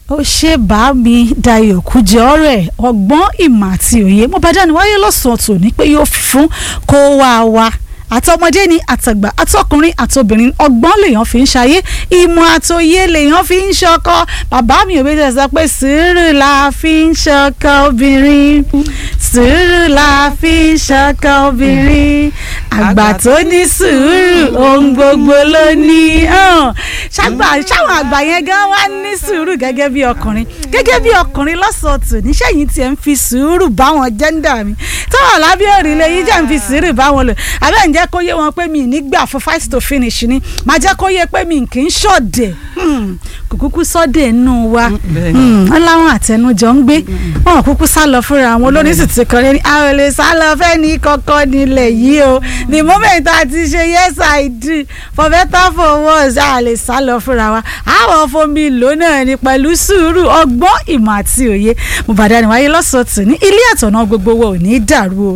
ó ṣe bá mi Dayọ̀ Kújẹ́ ọ̀rẹ́ ọgbọ́n ìmọ̀ àti òye mo bá dáni wáyé lọ́sàn-án tòní pé yóò fi fún kó wá wa àtọmọdé ni àtàgbà àtọkùnrin àtobìnrin ọgbọ́n lèèyàn fi ń ṣayé ìmọ̀ àtòye lèèyàn fi ń ṣọkọ bàbá mi ò bẹ́ẹ̀ sọ pé sùúrù la fi ń ṣọkọ obìnrin sùúrù la fi ń ṣọkọ obìnrin àgbà tó ní sùúrù ohun gbogbo ló ní ṣàgbà ṣáwọn àgbà yẹn gan wá ní sùúrù gẹ́gẹ́ bí ọkùnrin gẹ́gẹ́ bí ọkùnrin lọ́sọ̀ọ̀tù níṣẹ́ yìí tiẹ̀ ń fi sùúrù báwọn jẹ́ńdà mi tọ́wọ̀ lábẹ́ òrìlẹ̀ yìí jẹ́ ń fi sùúrù báwọn lò abẹ́ ń jẹ́ kó yé wọn pé mi nígbà fún fight to finish ni máa jẹ́ kó yé pé mi kì í ṣọ̀dẹ̀ kò kúkú sọ́dẹ̀ nù wa wọ́n láwọn àtẹnujọ ń gbé wọn kúkú sá lọ fúnra wọn olórin sì ti kọrin ní àwọn olè sá lọ fẹ́ ní kọ́kọ́ nílẹ̀ yìí o the moment a ti ṣe yes i do for better for worse a lè sá lọ fúnra wa àwọn fomi lò náà ni pẹ̀lú sùúrù ọgbọ́n ìmọ̀ àti òye mo bàdá ni wáyé lọ́sọ̀tún ní ilé àtọ̀nà gbogbo wa ò ní í dàrú o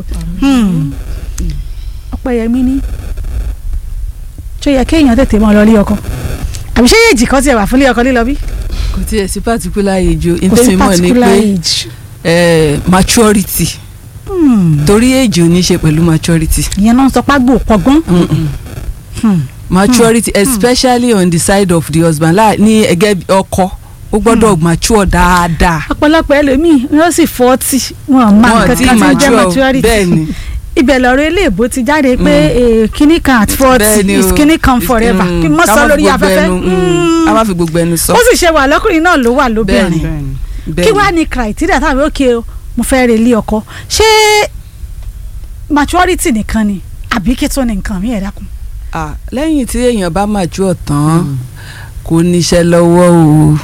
ọpẹ́yẹmí ní tó yẹ kéèyàn tètè mọ́ lọ lé ọkọ àbí ṣé èjì kan tiẹ̀ wà fún lé ọkọ lílọ bí. kò tiẹ̀ sí particular age o kò sí ìtẹ́mi mọ̀ ni particular pé age. eh, maturity Hmm. torí age ò ní ṣe pẹ̀lú maturity ìyẹn náà ń sọ págbó pọgbọ́n. Mm-mm. Hmm. maturity especially on the side of the husband láà ní ẹgẹ́ bí ọkọ ó gbọ́dọ̀ mature dáadáa ọ̀pọ̀lọpọ̀ ẹlòmíì wọ́n sì fọ́ọ̀tì wọn máa wọn nǹkan ti kan tí ń jẹ́ mature maturity. bẹ́ẹ̀ ni ibẹ̀ lọ́rọ̀ eléèbó ti jáde pé eh, kíní kan at forty bẹ́ẹ̀ ni is o. kíní kan forever Mm, kí n mọ̀ ká sọ má fi lórí gbogbo afẹ́fẹ́. ẹnu, mm, Mm. ká má fi gbogbo ẹnu sọ ó sì ṣe wà lọ́kùnrin náà ló wà lóbìnrin Bẹ́ẹ̀ ni. bẹ́ẹ̀ kí ni. wàá ní criteria tàbí òkè o mo fẹ́ rè lé ọkọ ṣé maturity nìkan ni àbí kí tó ní nǹkan mi ẹ̀ dákun. Ah, lẹ́yìn tí èèyàn bá mature tán kò níṣẹ́ lọ́wọ́ o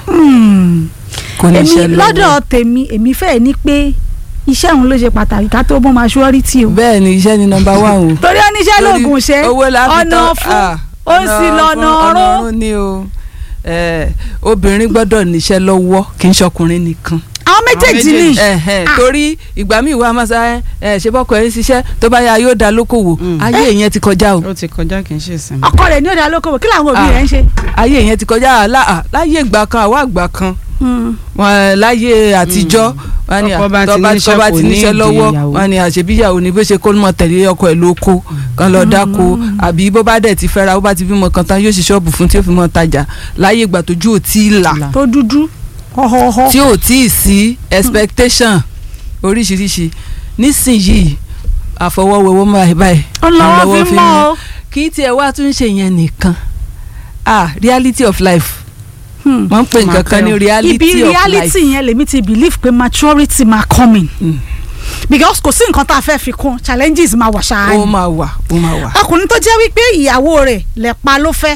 kò èmi níṣẹ́ lọ́wọ́ lọ́dọ̀ tèmi èmi fẹ́ ní pé iṣẹ́ òun ló ṣe pàtàkì ká tó mọ maturity o. bẹ́ẹ̀ ni iṣẹ́ ni nọ́mbà wà o torí oníṣẹ́ Torí lóògùn ṣe owó la fi ọ̀nà tán- fún ah, ó sì lọ́nà ọ̀nà ọ̀run. ọ̀run ni o Eh, obìnrin gbọ́dọ̀ níṣẹ́ lọ́wọ́ kì í ṣọkùnrin nìkan àwọn méjèèjì ni Ẹ̀hẹ́n, Ah. torí ìgbà míì wà máa sá ẹ ṣe bọ́kọ ẹ ń ṣiṣẹ́ tó bá yá yóò dá lókòwò Mm. ayé yẹn ti kọjá o ó ti kọjá kì í ṣe ìsinmi. ọkọ rẹ̀ ní òde alókòwò kí làwọn òbí Ah. rẹ̀ ń ṣe. ayé yẹn ti kọjá lá- ah, láyé ìgbà kan àwa àgbà kan wọn láyé àtijọ́ wọn ni Tọ́kọ bá tó ti bá níṣẹ́ tó bá kò ti ní níṣẹ́ ìdí lọ́wọ́ ìyàwó. wọn ni àṣebíyàwó ni bó ṣe kó mọ tẹ̀lé ọkọ ẹ̀ lóko kan lọ dáko àbí bó bá dẹ̀ ti fẹ́ra bó bá ti bímọ kan tán yóò ṣe ṣọ́ọ̀bù fún tí ó fi mọ tajà láyé ìgbà tójú ò tí ì là tó dúdú họ́họ́họ́. tí ò tí ì sí expectation oríṣiríṣi nísìnyìí àfọwọ́wọ́wọ́ máa báyìí ọlọ́wọ́ lọ́wọ́ fi fi mọ́ mú. ọ. kì í tiẹ̀ wá tún ṣe yẹn nìkan ah reality of life Hmm. wọ́n ń pè nǹkan kan ní reality ibi of reality life yẹn lèmi ti believe pé maturity máa coming Mm. because kò sí nǹkan tá a fẹ́ fi kún challenges máa wà ṣáá ó ni máa wà ó máa wà ọkùnrin tó jẹ́ wípé ìyàwó rẹ̀ lẹ́pa ló fẹ́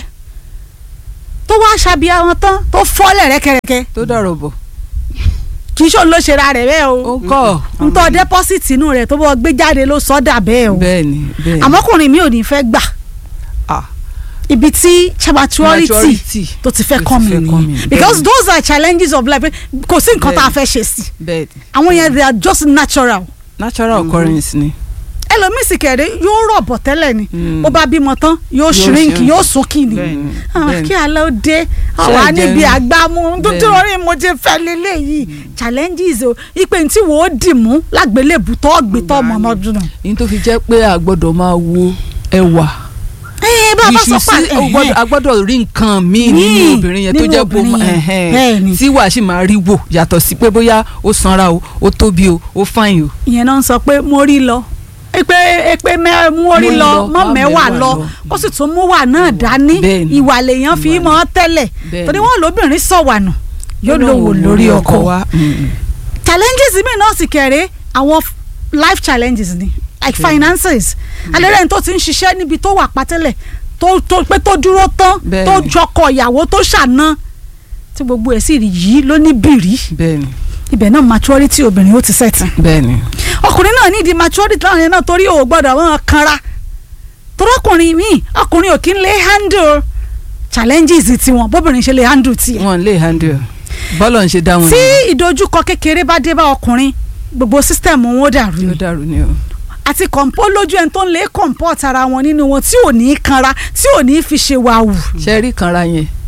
tó wá ṣàbíyá wọn tán tó fọ́lẹ̀ rẹ́kẹrẹkẹ tó dọ̀rọ̀ bọ̀ kì í ṣòun ló ṣe ra rẹ̀ bẹ́ẹ̀ ó o ń kọ́ n tọ́ deposit inú rẹ̀ tó bọ́ gbé jáde ló sọ́dà bẹ́ẹ̀ o bẹ́ẹ̀ ni bẹ́ẹ̀ ni àmọ́kùnrin mi ò ní fẹ́ gbà ah ibi tí maturity maturity tó ti fẹ́ tó ti kọ́ mi fẹ́ kọ́ mi, nìyẹn bẹ́ẹ̀ because ni. those are challenges of life kò sí nǹkan tá a Bẹ́ẹ̀. fẹ́ ṣe sí bẹ́ẹ̀ ni àwọn yẹn they are just natural natural occurrence ni ẹlòmíì sì kẹ̀rẹ́ yóò rọ̀ bọ̀ tẹ́lẹ̀ ni Mm. bó bá bímọ tán yóò Yóò shrink shrink. yóò sunkì ni Bẹ́ẹ̀ ni. Ah, bẹ́ẹ̀ ni. kí alẹ́ ó dé Ṣé àwa ẹ níbi jẹun? àgbámú tuntun Bẹ́ẹ̀ orí mo ti fẹ́ lélẹ́yìí challenges o ipe tí wò ó dì mú lágbélébù tó gbé tó ọmọ ọmọdún náà. yín tó fi jẹ́ pé a gbọ́dọ̀ máa wo ẹwà ẹ bá a bá sọ ìṣú pa sí ó gbọ́dọ̀- a gbọ́dọ̀ rí nǹkan míì nínú Míì obìnrin yẹn tó nínú jẹ́ bó obìnrin yẹn. Bẹ́ẹ̀ ni. tí wàá sì máa rí wò yàtọ̀ sí pé bóyá ó sanra o ó tóbi o ó fàyìn o ìyẹn náà ń sọ pé mo rí lọ pé pé mẹ mú orí Mú lọ lọ, mọ má mẹ́wàá mẹ́wàá lọ lọ. kó sì tún mú wà náà dání Bẹ́ẹ̀ ni. ìwà lèèyàn fi Ìwà mọ́ tẹ́lẹ̀ Bẹ́ẹ̀ torí ni. wọn lóbìnrin sọ̀wànù yóò lówó lórí ọkọ wa Mm. challenges mi náà sì kẹ̀rẹ́ àwọn f- life challenges ni like finances alẹ́rẹ́ tó ti ń ṣiṣẹ́ níbi tó wà pátẹ́lẹ̀ tó tó pé tó dúró tán Bẹ́ẹ̀ tó ni. jọkọ̀ ìyàwó tó ṣàna tí gbogbo ẹ̀ sì rí yìí ló ní bìrì bẹ́ẹ̀ ni ibẹ̀ náà maturity obìnrin ó ti sẹ̀tìn bẹ́ẹ̀ ni ọkùnrin náà nídìí maturity láwọn yẹn náà torí ò gbọ́dọ̀ wọn kanra torí ọkùnrin míì ọkùnrin ò kí ń lè handle challenges tiwọn bóbìnrin ṣe lè handle tiẹ̀ wọn lè handle bọ́lọ̀ ń ṣe dá wọn tí nìyẹn. ìdojúkọ kékeré bá dé bá ọkùnrin gbogbo system wọn ó dàrú yóò ni dàrú ni o àti kọ̀ǹpó lójú ẹni tó ń lè comport ara wọn nínú wọn tí ò ní kanra tí ò ní fi ṣe wàhù ṣe rí kanra yẹn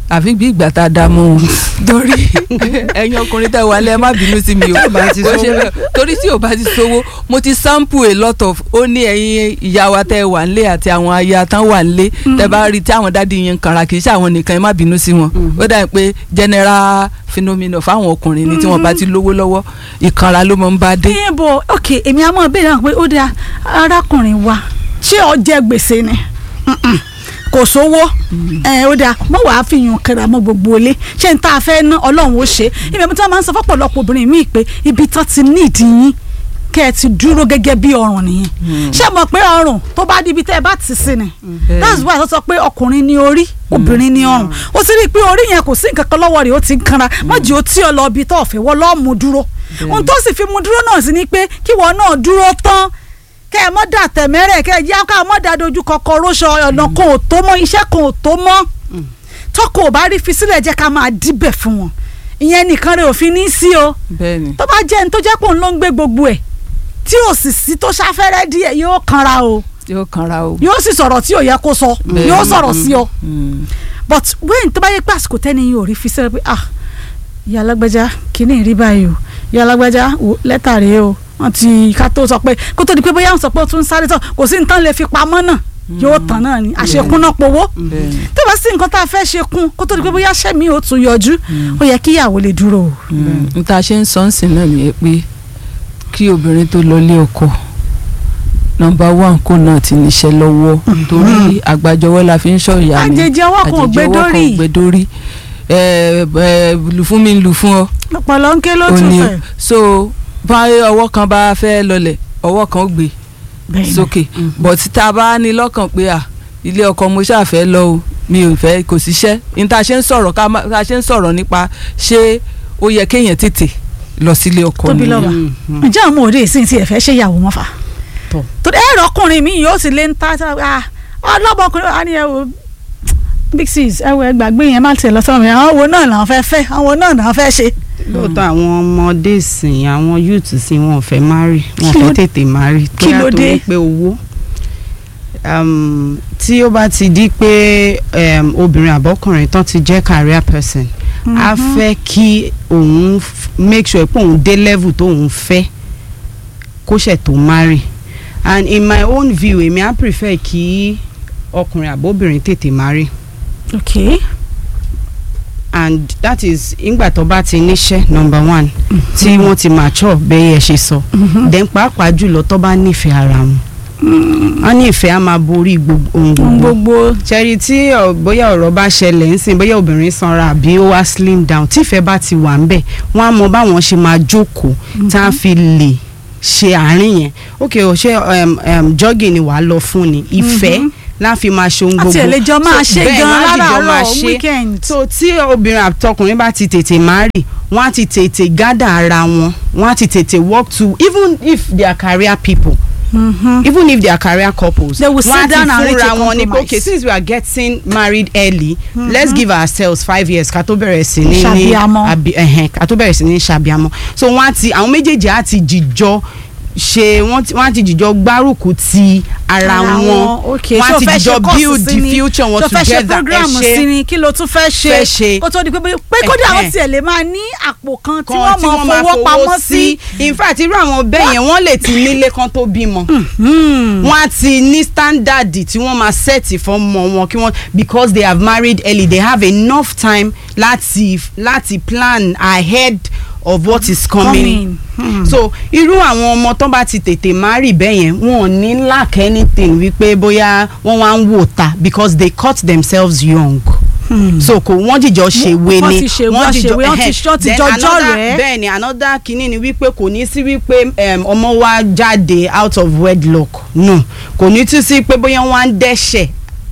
àfi bí ìgbà tá a dá mọ́ wọn torí ẹ̀yin ọkùnrin tẹ́ wà lẹ́ ẹ má bínú sí mi o Tí ò bá ti Bó ṣe sówó. bẹ́ẹ̀. torí tí ò bá ti sówó mo ti sample a lot of ó ní ẹ̀yin ìyá wa tẹ́ wà nílé àti àwọn aya tán wà nílé tẹ́ bá rí tí àwọn dádì yẹn ń kanra kì í ṣe àwọn nìkan ẹ má bínú sí wọn ó dà pé general phenomenon fáwọn ọkùnrin ni tí wọ́n bá ti lówó lọ́wọ́ ìkanra ló mọ̀ ń bá dé. ìyẹn bò ok èmi á mọ̀ béèrè náà pé ó dáa arákùnrin wa ṣé ó jẹ gbèsè ni Mm-mm. kò sówó ẹ ó dáa mo wàá fi yàn kẹrà mọ gbogbo ilé ṣé n tá a fẹ́ ná ọlọ́run ó ṣe ibẹ̀ mi tí wọ́n máa ń sọ fọ́pọ̀lọpọ̀ obìnrin míì pé ibi tán ti ní ìdí yín kẹ́ ẹ ti dúró gẹ́gẹ́ bí ọrùn nìyẹn ṣé mo pé ọrùn tó bá di ibi tẹ́ ẹ bá ti sí ni Bẹ́ẹ̀ni. that's why wọ́n sọ pé ọkùnrin ní orí obìnrin ní ọrùn ó sì rí i pé orí yẹn kò sí nǹkan kan lọ́wọ́ rẹ̀ ó ti ń kanra má jẹ́ ó tí ọ lọ ibi tó ọ̀fẹ́ wọ́n lọ́ọ́ mú dúró ohun tó sì fi mú dúró náà sí ni pé kí wọ́n náà dúró tán kẹ́ ẹ mọ́ dà tẹ̀mẹ́rẹ̀ kẹ́ ẹ yá ká mọ́ dà dojú kọkọ róṣọ ọ̀nà kan ò tó mọ́ iṣẹ́ kan ò tó mọ́ tọkọ ò bá rí fi sílẹ̀ jẹ́ ká máa díbẹ̀ fún wọn ìyẹn nìkan rẹ̀ òfin ní sí o bẹ́ẹ̀ni tó bá jẹ́ ní tó jẹ́ pé òun ló ń gbé gbogbo ẹ̀ tí ò sì sí tó ṣáfẹ́rẹ́ díẹ̀ yóò kanra o yóò kanra o. yóò sì sọ̀rọ̀ tí ò yẹ kó sọ Bẹ́ẹ̀ni. yóò sọ̀rọ̀ sí ọ Mm. but when tó bá yẹ pé àsìkò tẹ́ni yìí ò rí fi sílẹ̀ pé ah ìyá alágbájá kìíní rí báyìí o ìyá alágbájá wò, lẹ́tà rèé o wọ́n ti ká tó sọ pé kó tó di pé bóyá wọ́n sọ pé ó tún sáré tán kò sí nǹkan lè fi pamọ́ náà yóò tán náà ni àṣekún náà powó bẹ́ẹ̀ni. tó bá sí nǹkan tá a fẹ́ ṣe kún kó tó di pé bóyá sẹ́mi ò tún yọjú ó yẹ kí ìyàwó lè dúró o. n ta ṣe ń sọ ń sìn náà nìyẹn pé kí obìnrin tó lọ lé ọkọ nọ́mbà one kó náà ti níṣẹ́ lọ́wọ́ torí àgbàjọwọ́ la fi ń sọ ìyá mi àjèjì ọwọ́ kan ò gbé àjèjì ọwọ́ kan ò dórí gbé dórí ẹ ẹ lù fún mi lù fún ọ ọpọlọ ń ké ló ò tún ní fẹ́. so bá ọwọ́ kan bá fẹ́ lọlẹ̀ ọwọ́ kan ó gbé Bẹ́ẹ̀ni. sókè but tá a bá ní lọ́kàn pé à ilé ọkọ mo ṣàfẹ́ lọ o mi ò fẹ́ kò síṣẹ́ ní tá a ṣe ń sọ̀rọ̀ ká má- ká a ṣe ń sọ̀rọ̀ nípa ṣé ó yẹ kéèyàn tètè lọ sílé ọkọ tóbi nìyẹn. lọ́ba Mhm. ǹjẹ́ àwọn òde ìsìn tí ẹ fẹ́ ṣe ìyàwó mọ́fà Tọ́. torí ẹ̀rọ ọkùnrin mi yóò sì lé ń ta ah, ọlọ́mọkùnrin wa ni ẹ wo big six ẹ wo ẹ gbàgbé yẹn má tiẹ̀ lọ sọ́wọ́n mi àwọn wo náà làwọn fẹ́ fẹ́ àwọn wo náà làwọn fẹ́ ṣe. lóòótọ́ àwọn ọmọdé sìn àwọn youth sìn wọn ò fẹ́ marry wọn ò Kí ló- fẹ́ tètè marry kí ló torí dé? pé owó um, tí ó bá ti di pé um, obìnrin àbọ́kùnrin tán ti jẹ́ career person á fẹ́ kí òun f- make sure pé òun dé level tó òun fẹ́ kó ṣẹ̀ tó marry and in my own view èmi á prefer kí ọkùnrin àbóbìnrin tètè marry ok and that is ìgbà tó bá ti níṣẹ́ number one tí wọ́n ti mature bẹ́ẹ̀ yẹ ṣe sọ then pàápàá jùlọ tó bá nífẹ̀ẹ́ ara wọn wọ́n ní ìfẹ́ á máa borí gbogbo ohun ohun gbogbo gbogbo ṣẹ́rí tí ọ, bóyá ọ̀rọ̀ bá ṣẹlẹ̀ ń sìn bóyá obìnrin sanra àbí ó wá slim down tí ìfẹ́ bá ti wà ń bẹ̀ wọ́n á mọ báwọn ṣe máa jókòó tá a fi lè ṣe àárín yẹn ok o ṣe um, um, jogging ni wàá lọ fún ni ìfẹ́ láfi máa ṣe ohun gbogbo àti ẹ̀lẹ́jọ́ máa So, ṣe bẹ́ẹ̀, gan wọ́n á dìjọ máa láràárọ̀ ṣe weekend. so tí obìnrin àtọkùnrin bá ti tètè marry wọ́n á ti tètè gádà ara wọn wọ́n á ti tètè work to even if they are career people Mhm. even if they are career couples They will sit wọ́n á ti down and reach a fúnra wọn ní pé compromise. okay since we are getting married early let's give ourselves five years ká tó bẹ̀rẹ̀ sí ní ní Ṣàbíamọ. àbí ẹ̀hẹ̀n ká tó bẹ̀rẹ̀ sí ní ṣàbíamọ so wọ́n á ti àwọn méjèèjì á ti jìjọ ṣe wọ́n ti- wọ́n á ti jìjọ gbárùkù ti ara wọn ok wọ́n á ṣó ti fẹ́ jìjọ ṣe course build sí the ni? future wọn ṣó fẹ́ ṣe together ẹ program sí ṣe ni kí ló tún fẹ́ ṣe Fẹ́ ṣe. kó tó di pé bóyá- pé kódà Ẹ̀hẹ́n. àwọn tiẹ̀ lè máa ní àpò kan tí kan wọ́n tí mọ wọ́n máa fowó pamọ́ sí. in fact irú àwọn bẹ́ẹ̀ yẹn wọ́n lè ti nílé kan tó bímọ Hmm. wọ́n á ti ní standard tí wọ́n máa set fún ọmọ wọn kí wọ́n because they have married early they have enough time láti láti plan ahead of what is coming. Coming. Hmm. so irú àwọn ọmọ tó bá ti tètè marry bẹ́ẹ̀ yẹn wọn ò ní lack anything wípé bóyá wọ́n wá ń wò ta because they cut themselves young. Hmm. so kò wọ́n jìjọ ṣèwé wọ́n ni ti ṣèwé, wọ́n ṣèwé, wọ́n ti- wọ́n ti Then jọjọ́ another- rẹ̀. bẹ́ẹ̀ ni another kinní ni wípé kò ní sí wípé um, ọmọ wa jáde out of wedlock no kò ní tún sí pé bóyá wọ́n á ń dẹ́ṣẹ̀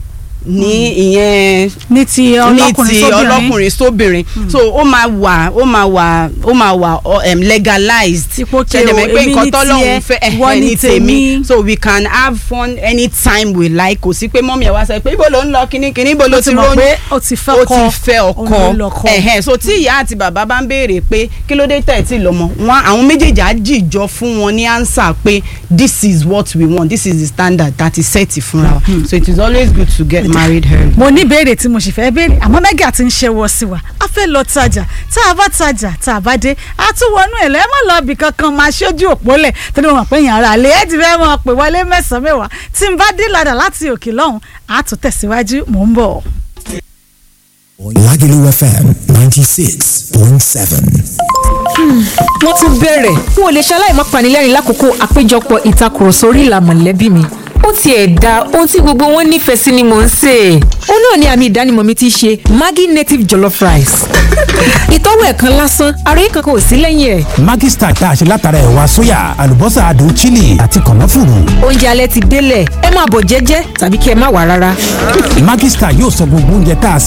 ní ìyẹn ní ti ní ọlọ́kùnrin ti sóbìnrin ọlọ́kùnrin sóbìnrin so ó máa wà ó máa wà ó máa wà um, legalized Ipò kí Ṣẹ̀dẹ̀ o, mọ̀ pé èmi nǹkan ní tọ́lọ́run tiẹ̀, fẹ́ ẹ̀ ìwọ ẹ̀ ní ní tèmi tèmi. so we can have fun anytime we like kò sí pé mọ́mí ẹ̀ wá sọ pé ibo ló ń lọ kíní kíní ibo ló ó ti ti mọ̀ rónú pé ó ti fẹ́ ó kọ́ ti fẹ́ òun ló ọkọ lọ́kọ. ẹ̀hẹ́n so tí ìyá àti bàbá bá ń béèrè pé kí ló dé tẹ̀ tí lọ́mọ wọn àwọn méjèèjì á jìjọ fún wọn ní answer pé this is what we want this is the standard that is set fúnra wa so it is always good to get married her. mo ní ìbéèrè tí mo sì fẹ́ béèrè àmọ́ mẹ́gà ti ń ṣẹ́wọ́ sí wa a fẹ́ lọ tajà tá a bá tajà tá a bá dé a tún wọnú ẹ̀ lẹ́mọ̀ lọ bì kankan máa ṣojú òpó lẹ̀ tó ní mo mọ̀ pé yàn ara lè ẹ́ ti fẹ́ mọ̀ pé wọlé mẹ́sàn-án mẹ́wàá tí n bá dé ladà láti òkè lọ́hùn a tún tẹ̀síwájú mò ń bọ̀. Lagelu FM 96.7. wọ́n tún bẹ̀rẹ̀ n ò lè ṣaláì má panilẹ́rìn lákòókò àpéjọpọ̀ ìtakùrọ̀sọ orí ìlà mọ̀lẹ́bí mi ó tiẹ̀ da ohun tí gbogbo wọn nífẹ̀ẹ́ sí ni mò ń sè é ó náà ni àmì ìdánimọ̀ mi ti ṣe Maggi native jollof rice ìtọ́wò ẹ̀kan lásán àròyé kankan ò sí lẹ́yìn ẹ̀ Maggi Star tá a ṣe látara ẹ̀wà sóyà àlùbọ́sà adùn chili àti kànáfùrù. oúnjẹ alẹ́ ti délẹ̀ ẹ máa bọ̀ jẹ́jẹ́ tàbí kí ẹ má wà rárá. Maggi Star yóò sọ gbogbo oúnjẹ tá a